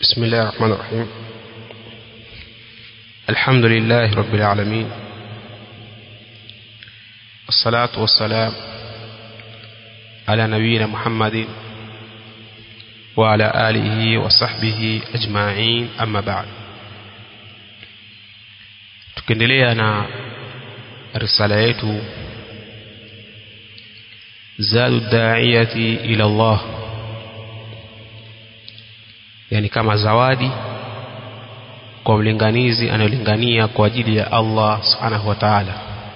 بسم الله الرحمن الرحيم الحمد لله رب العالمين الصلاة والسلام على نبينا محمد وعلى آله وصحبه أجمعين أما بعد tukiendelea na risala yetu zadu daiyati ila Allah yani kama zawadi kwa mlinganizi anayolingania kwa ajili ya Allah subhanahu wa ta'ala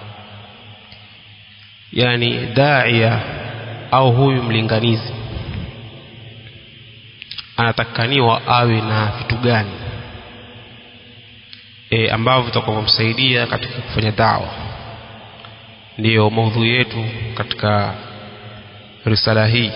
yani daia au huyu mlinganizi anatakaniwa awe na vitu gani e, ambavyo vitakavyomsaidia katika kufanya dawa ndiyo maudhui yetu katika risala hii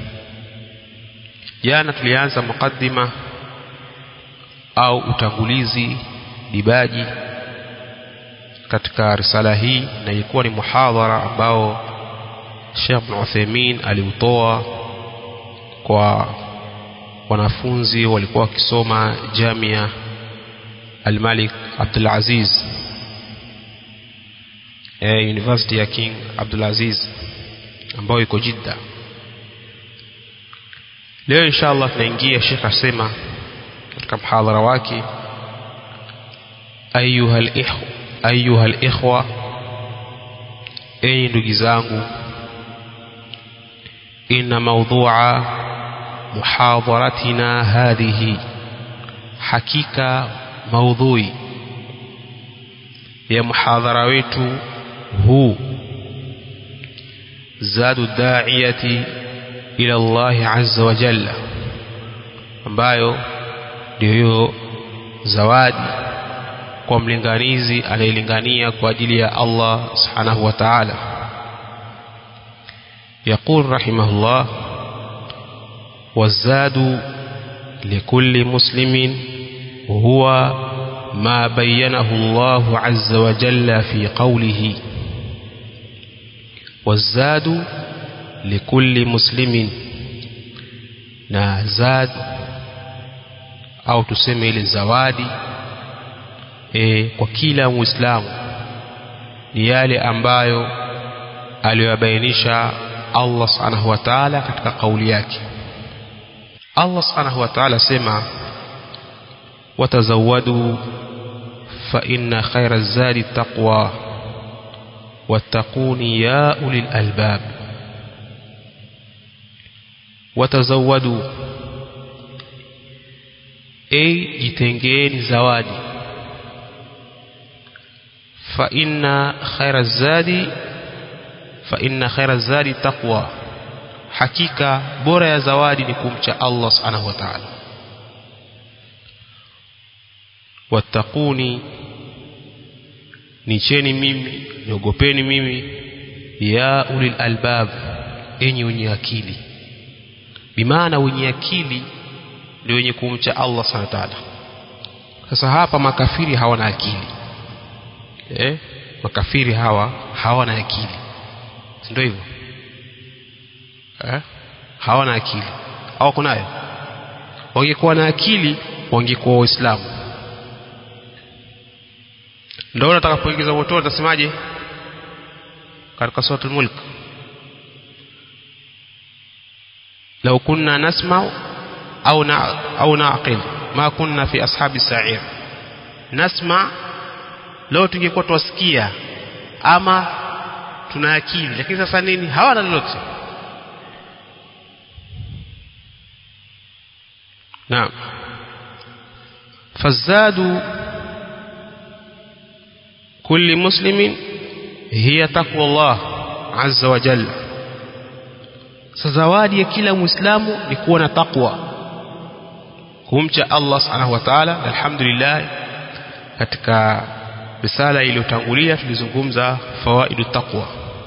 jana tulianza mukaddima au utangulizi dibaji katika risala hii na ilikuwa ni muhadhara ambao Sheikh Ibn Uthaymeen aliutoa kwa wanafunzi walikuwa wakisoma Jamia Al-Malik Abdul Aziz eh, University ya King Abdul Aziz ambayo iko Jidda leo inshallah tunaingia Sheikh asema katika mhadhara wake ayuha al-ikhwa ayuha al-ikhwa enyi ndugu zangu inna mawdhu'a muhadharatina hadhihi hakika maudhui ya muhadhara wetu huu zadu da'iyati ila Allah azza wa jalla ambayo ndio hiyo zawadi kwa mlinganizi anayelingania kwa ajili ya Allah subhanahu wa ta'ala يقول رحمه الله والزاد لكل مسلم هو ما بينه الله عز وجل في قوله والزاد لكل مسلم na zad au tuseme ile zawadi e, kwa kila muislamu ni yale ambayo aliyobainisha Allah subhanahu wa ta'ala katika kauli yake Allah subhanahu wa ta'ala sema watazawadu fa inna khayra zadi taqwa wattaquni ya ulil albab watazawadu ay jitengeeni zawadi fa inna khayra zadi fa inna khayra zadi taqwa hakika bora ya zawadi ni kumcha Allah subhanahu wa ta'ala wattaquni nicheni mimi niogopeni mimi ya ulil albab enyi wenye akili bimaana wenye akili ndio wenye kumcha Allah subhanahu wa ta'ala sasa hapa makafiri hawana akili eh makafiri hawa hawana akili ndio hivyo eh hawana akili au kunayo wangekuwa na akili wangekuwa waislamu ndio nataka kuingiza moto utasemaje katika suratul mulk لو كنا نسمع أو أو نعقل ما كنا في أصحاب السعير نسمع leo tungekuwa twasikia ama tuna akili lakini sasa nini hawana lolote naam fazadu kulli muslimin hiya taqwa Allah azza wa jalla sasa zawadi ya kila muislamu ni kuwa na taqwa kumcha Allah subhanahu wa ta'ala alhamdulillah katika risala iliyotangulia tulizungumza fawaidu taqwa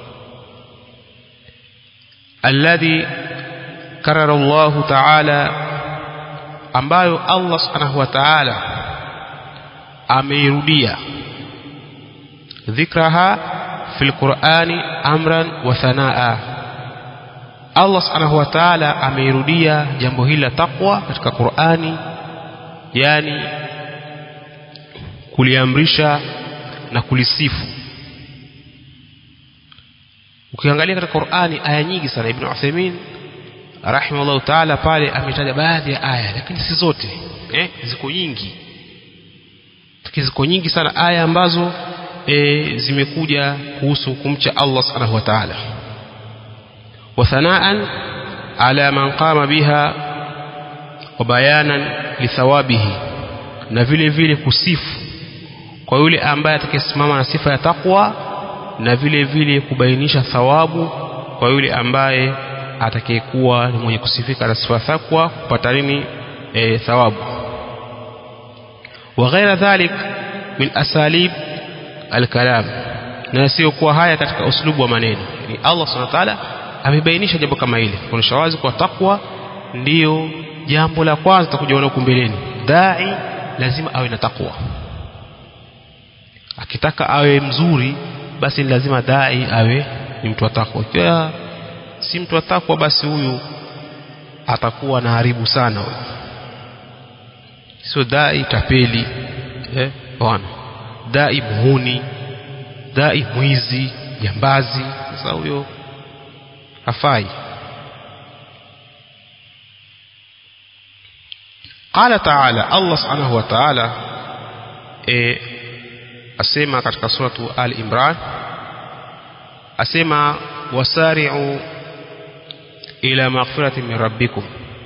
alladhi karara Allah ta'ala ambayo Allah subhanahu wa ta'ala ameirudia dhikraha fil qur'ani amran wa thanaa Allah subhanahu wa ta'ala ameirudia jambo hili la taqwa katika Qur'ani yani kuliamrisha na kulisifu ukiangalia katika Qur'ani aya nyingi sana Ibn Uthaymeen rahimahullah ta'ala pale ametaja baadhi ya aya lakini si zote eh ziko nyingi ziko nyingi sana aya ambazo e, zimekuja kuhusu kumcha Allah subhanahu wa ta'ala wa thanaan ala man qama biha wa bayanan lithawabihi na vile vile kusifu kwa yule ambaye atakayesimama na sifa ya takwa na vile vile kubainisha thawabu kwa yule ambaye atakayekuwa ni mwenye kusifika na sifa ya takwa kupata nini e, thawabu wa ghaira dhalik min asalib alkalam na sio kuwa haya katika uslubu wa maneno ni Allah subhanahu wa ta'ala amebainisha jambo kama hili kuonyesha wazi kwa takwa ndiyo jambo la kwanza tutakuja huko mbeleni dai lazima awe na takwa akitaka awe mzuri basi ni lazima dai awe ni mtu wa takwa ikiwa si mtu wa takwa basi huyu atakuwa na haribu sana huyu sio dai tapeli eh bwana dai muhuni dai mwizi jambazi sasa huyo hafai قال تعالى الله سبحانه وتعالى e, asema katika suratu al imran asema wasari'u ila maghfirati min rabbikum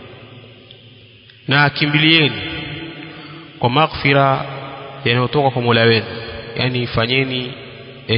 na kimbilieni kwa maghfira yanayotoka kwa Mola wenu yani fanyeni e,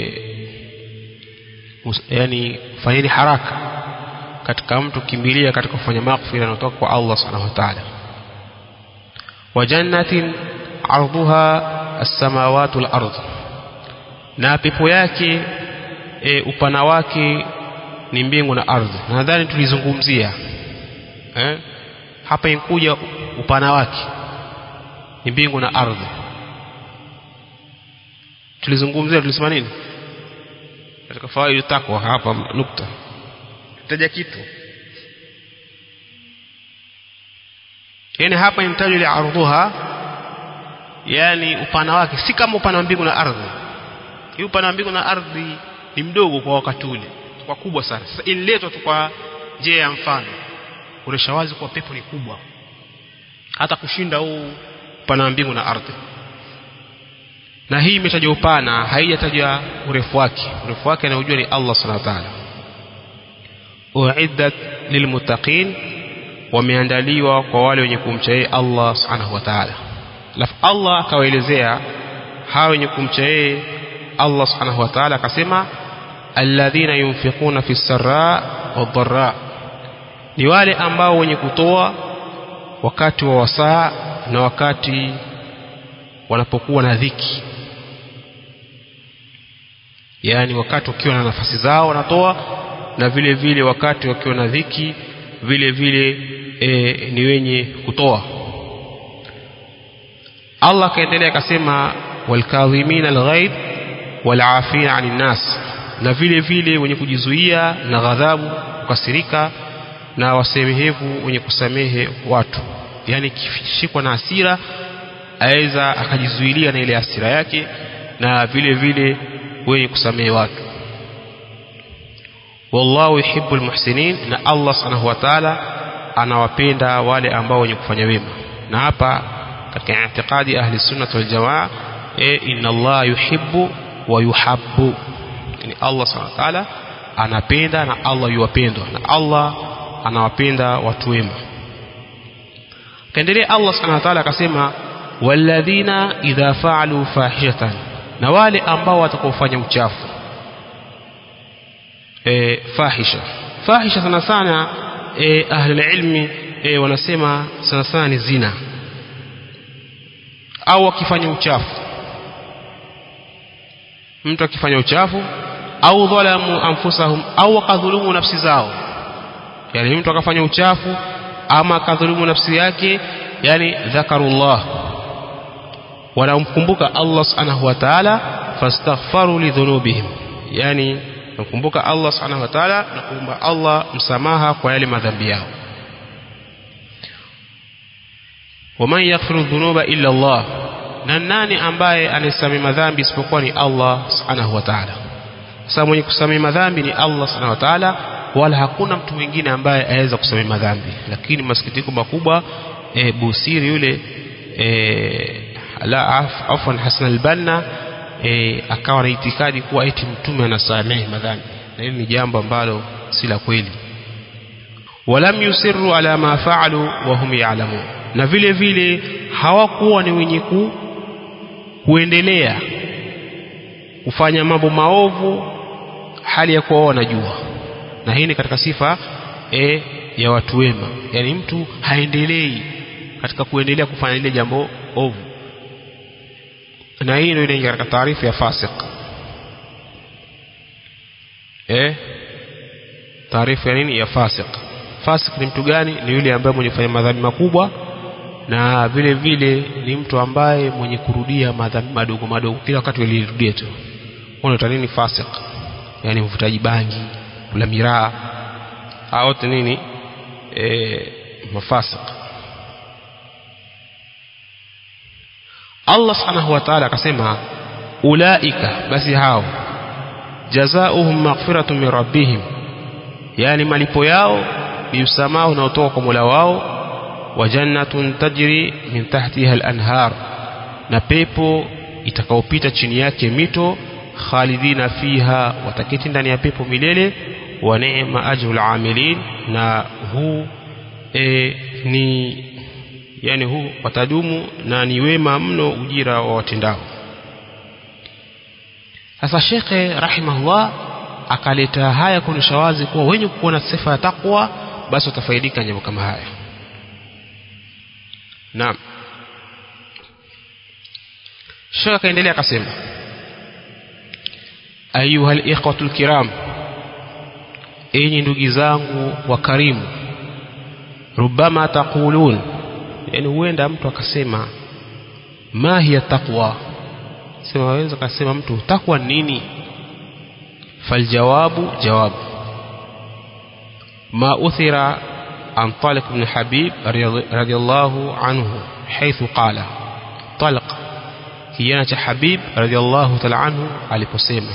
yani fanyeni haraka katika mtu kimbilia katika kufanya maghfira yanayotoka kwa Allah subhanahu wa ta'ala wa jannatin arduha as-samawati wal ardh na pepo yake e, upana wake ni mbingu na ardhi nadhani tulizungumzia eh? hapa inkuja upana wake ni mbingu na ardhi tulizungumzia tulisema nini katika fawaidi takwa hapa nukta taja kitu yani hapa imtajwa ile ardhuha yani upana wake si kama upana wa mbingu na ardhi hii upana wa mbingu na ardhi ni mdogo kwa wakati ule kwa kubwa sana sasa ililetwa tu kwa njia ya mfano kuonesha wazi kwa pepo ni kubwa hata kushinda huu upana wa mbingu na ardhi na hii imetajwa upana haijatajwa urefu wake urefu wake anaujua ni Allah subhanahu wa ta'ala uiddat lilmuttaqin wameandaliwa kwa wale wenye kumcha yeye Allah subhanahu wa ta'ala alafu Allah akawaelezea hao wenye kumcha yeye Allah subhanahu wa ta'ala akasema alladhina yunfiquna fi sarra wadharra ni wale ambao wenye kutoa wakati wa wasaa na wakati wanapokuwa na dhiki yaani wakati wakiwa na nafasi zao wanatoa na vile vile wakati wakiwa na dhiki vile vile e, ni wenye kutoa Allah akaendelea akasema walkadhimina alghaib walafina anin nas na vile vile wenye kujizuia na ghadhabu kukasirika na wasemehevu wenye kusamehe watu yani kishikwa na hasira aweza akajizuilia na ile hasira yake na vile vile wenye kusamehe watu wallahu yuhibbul muhsinin na Allah subhanahu wa ta'ala anawapenda wale ambao wenye kufanya wema na hapa katika i'tiqadi ahli sunnah wal jamaa e inna Allah yuhibbu wa yuhabbu yani Allah subhanahu wa ta'ala anapenda na Allah yuwapendwa na Allah anawapenda watu wema kaendelea Allah subhanahu wa ta'ala akasema walladhina idha fa'alu fahishatan na wale ambao watakaofanya uchafu e, fahisha fahisha sana sana e, ahli ilmi e, wanasema sana sana ni zina au akifanya uchafu mtu akifanya uchafu au dhalamu anfusahum au akadhulumu nafsi zao yani mtu akafanya uchafu ama akadhulumu nafsi yake yani dhakarullah wanamkumbuka Allah subhanahu wa ta'ala fastaghfaru lidhunubihim yani nakumbuka Allah subhanahu wa ta'ala na kuomba Allah msamaha kwa yale madhambi yao waman yaghfiru dhunuba illa Allah na nani ambaye anayesamehe madhambi isipokuwa ni Allah subhanahu wa ta'ala sasa mwenye kusamehe madhambi ni Allah subhanahu wa ta'ala wala hakuna mtu mwingine ambaye aweza kusamehe madhambi lakini masikitiko makubwa e, Busiri yule e, la af, afwan Hasan al-Banna e, akawa na itikadi kuwa eti mtume anasamehe madhambi na hili ni jambo ambalo si la kweli walam yusirru ala ma faalu wa hum ya'lamun na vile vile hawakuwa ni wenye ku, kuendelea kufanya mambo maovu hali ya kuwa wanajua na hii ni katika sifa e, ya watu wema yani mtu haendelei katika kuendelea kufanya lile jambo ovu na hii ndio inaingia katika taarifu ya fasik eh taarifu ya nini ya fasik fasik ni mtu gani ni yule ambaye mwenye kufanya madhambi makubwa na vile vile ni mtu ambaye mwenye kurudia madhambi madogo madogo kila wakati walirudia tu unaita nini fasik yani mvutaji bangi kula miraa hao wote nini e, mafasik Allah subhanahu wa ta'ala akasema ulaika basi hao jazaohum maghfiratun min rabbihim yani malipo yao ni msamaha unaotoka kwa Mola wao wa jannatun tajri min tahtiha al-anhar na pepo itakaopita chini yake mito khalidina fiha wataketi ndani ya pepo milele wa neema ajrul amilin na huu e, ni yani huu watadumu na ni wema mno ujira wa watendao sasa shekhe rahimahullah akaleta haya kuonyesha wazi kuwa wenye kuona sifa ya takwa basi watafaidika jambo kama haya naam shekhe akaendelea akasema ayuha alikhwatu lkiram enyi ndugu zangu wakarimu rubama taqulun yani huenda mtu akasema ma hiya taqwa sema waweza kasema mtu takwa nini faljawabu jawabu ma uthira عن طلق بن حبيب رضي الله عنه حيث قال طلق كيانة حبيب رضي الله تعالى عنه aliposema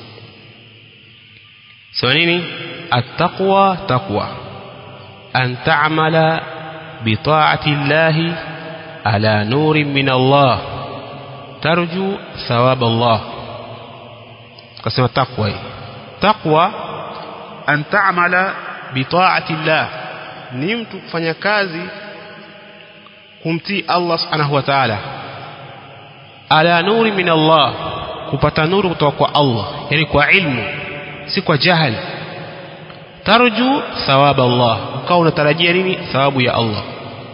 sema nini التقوى تقوى أن تعمل بطاعة الله على نور من الله ترجو ثواب الله قسم التقوى تقوى أن تعمل بطاعة الله نمت kufanya kazi kumtii Allah subhanahu wa ta'ala ala nuri min Allah kupata nuru kutoka kwa Allah yani kwa ilmu si kwa jahal tarju thawab Allah ukawa unatarajia nini thawabu ya Allah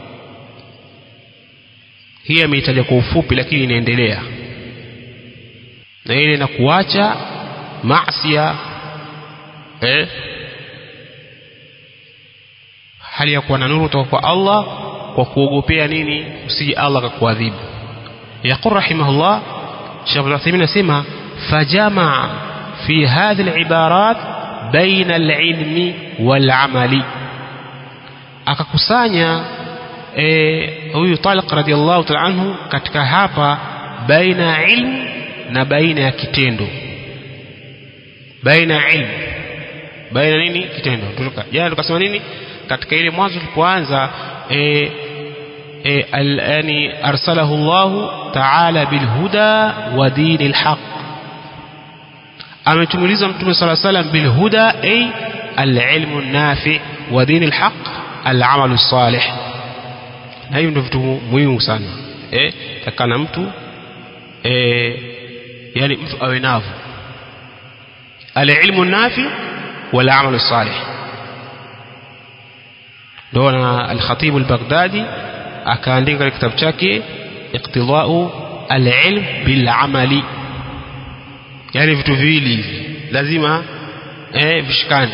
hii ameitaja kwa ufupi lakini inaendelea na ile na kuacha maasiya eh hali ya kuwa na nuru kutoka kwa Allah kwa kuogopea nini usije Allah akakuadhibu yaqul rahimahullah Sheikh Al-Uthaymeen anasema fajamaa fi hadhihi al-ibarat baina al-ilmi wal-amali akakusanya huyu e, Talq radhiallahu ta'ala anhu katika hapa baina ya ilmu na baina ya kitendo baina ya ilmu baina nini kitendo jana tukasema nini katika ile mwanzo tulipoanza e, e, yani arsalahu Allah ta'ala bilhuda wa dinil haq ametumiliza mtume sala salam bilhuda ay alilmu nafi wa dinil haq alamalu salih na hiyo ndio vitu muhimu sana eh takana mtu eh yani mtu awe navyo alilmu nafi wal amalu salih ndio na al-Khatib al-Baghdadi akaandika katika kitabu chake iqtidau al-ilm bil amali yani vitu viwili hivi lazima eh vishikane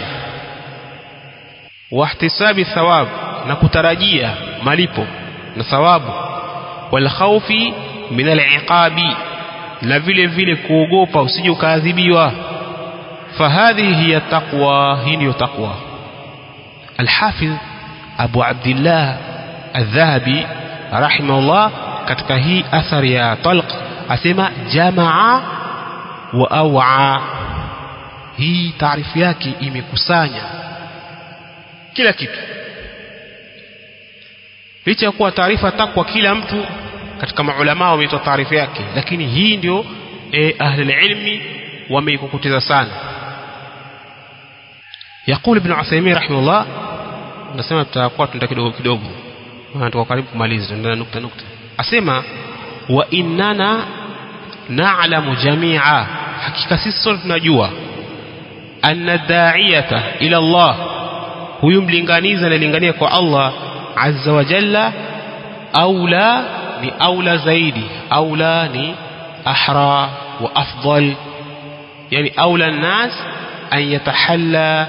wahtisabi thawab na kutarajia malipo na thawabu wal khawfi min al-iqabi na vile vile kuogopa usije ukaadhibiwa fahadhihi hiya taqwa hii ndiyo taqwa الحافظ أبو عبد الله الذهبي rahimahullah katika hii athari ya talq asema jamaa wa awa hii taarifu yake imekusanya kila kitu licha ya kuwa taarifa takwa kila mtu katika maulama wameitoa taarifa yake lakini hii ndio e, ahli ilmi wameikokoteza sana يقول ابن عثيمين رحمه الله nasema tutakuwa tunaenda kidogo kidogo maana tuko karibu kumaliza tunaenda nukta nukta asema wa innana na'lamu jami'a hakika sisi sote tunajua anna da'iyata ila Allah huyu mlinganizi analingania kwa Allah azza wa jalla aula ni aula zaidi aula ni ahra wa afdal yani aula الناس أن يتحلى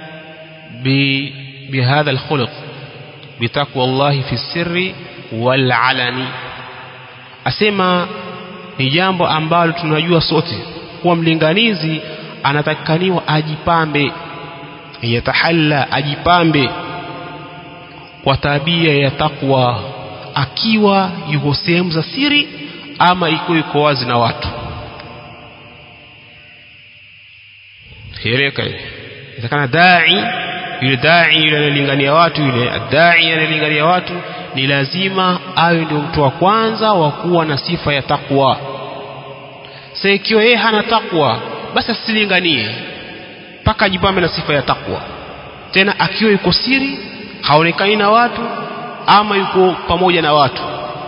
بهذا الخلق بتقوى الله في السر والعلن asema ni jambo ambalo tunajua sote kuwa mlinganizi anatakikaniwa ajipambe yatahalla ajipambe kwa tabia ya takwa akiwa yuko sehemu za siri ama iko yuko wazi na watu eleka itakana dai yule dai yule analingania watu yule dai analingania watu ni lazima awe ndio mtu wa kwanza wa kuwa na sifa ya takwa sasa ikiwa yeye hana takwa basi asilinganie mpaka ajipambe na sifa ya takwa tena akiwa yuko siri haonekani na watu ama yuko pamoja na watu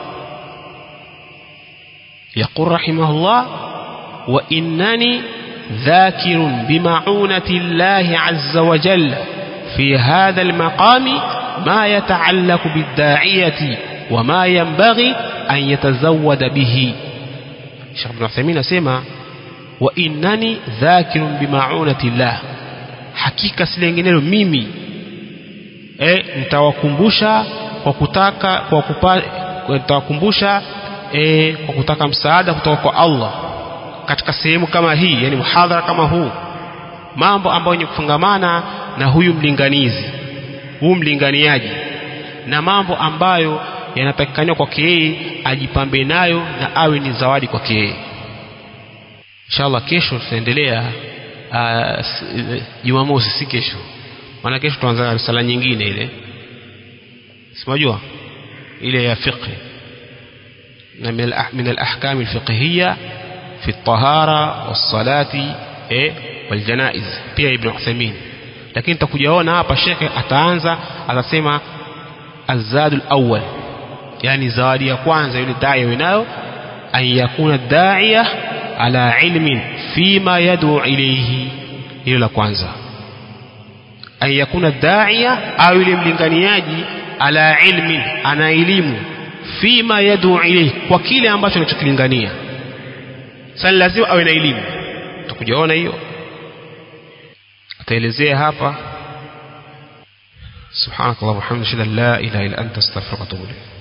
يقول رحمه الله وإنني ذاكر بمعونة الله عز وجل في هذا المقام ما يتعلق بالداعية وما ينبغي أن يتزود به شيخ ابن عثيمين سيما وإنني ذاكر بمعونة الله hakika silenginelo mimi e, nitawakumbusha kwa kutaka kwa kupa, nitawakumbusha e, kwa kutaka msaada kutoka kwa Allah katika sehemu kama hii yani muhadhara kama huu mambo ambayo yenye kufungamana na huyu mlinganizi huu mlinganiaji na mambo ambayo yanatakikaniwa kwake yeye ajipambe nayo na awe ni zawadi kwake yeye inshallah kesho tutaendelea jumamosi si kesho maana kesho tuanza risala nyingine ile simajua ile ya fiqh na min al-ahkam al-fiqhiyya في الطهارة والصلاة eh, والجنائز pia Ibn Uthaymeen lakini tutakujaona hapa shekhe ataanza atasema azadul awwal yani zawadi ya kwanza yule dai winayo an yakuna da'iya ala ilmin fima yad'u ilayhi hilo la kwanza an yakuna da'iya au yule mlinganiaji ala ilmin ana elimu fima yad'u ilayhi kwa kile ambacho anachokilingania sasa lazima awe na elimu tukujaona hiyo ataelezea hapa subhanakallah wa hamdika la ilaha illa anta astaghfiruka wa atubu ilayk